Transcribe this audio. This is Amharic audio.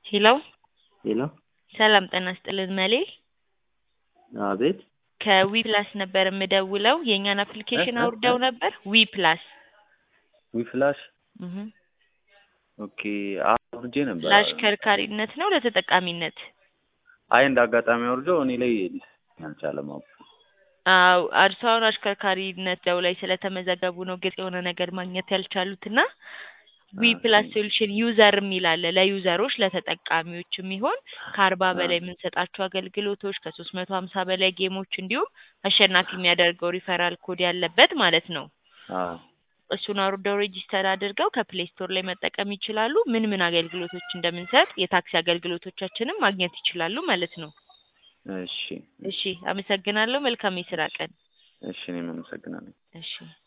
ሄሎ ሄሎ ሰላም ጤና ይስጥልን መሌ አቤት ከዊ ፕላስ ነበር የምደውለው የእኛን አፕሊኬሽን እ? እ? አውርደው ነበር ዊ ፕላስ ዊፍላሽ እህ ኦኬ አውርጄ ነበር ለአሽከርካሪነት ነው ለተጠቃሚነት አይ እንደ አጋጣሚ አውርጄው እኔ ላይ ሊሰራልኝ አልቻለም አፑ አዎ እርሶ አሁን አሽከርካሪነት ደው ላይ ስለተመዘገቡ ነው ግልጽ የሆነ ነገር ማግኘት ያልቻሉትና ዊ ፕላስ ሶሉሽን ዩዘር የሚል አለ ለዩዘሮች ለተጠቃሚዎች የሚሆን ከአርባ በላይ የምንሰጣቸው አገልግሎቶች ከሶስት መቶ ሀምሳ በላይ ጌሞች እንዲሁም አሸናፊ የሚያደርገው ሪፈራል ኮድ ያለበት ማለት ነው አዎ እሱን አውርደው ሬጂስተር አድርገው ከፕሌይ ስቶር ላይ መጠቀም ይችላሉ። ምን ምን አገልግሎቶች እንደምንሰጥ የታክሲ አገልግሎቶቻችንም ማግኘት ይችላሉ ማለት ነው። እሺ እሺ፣ አመሰግናለሁ። መልካም የስራ ቀን። እሺ እኔም አመሰግናለሁ እሺ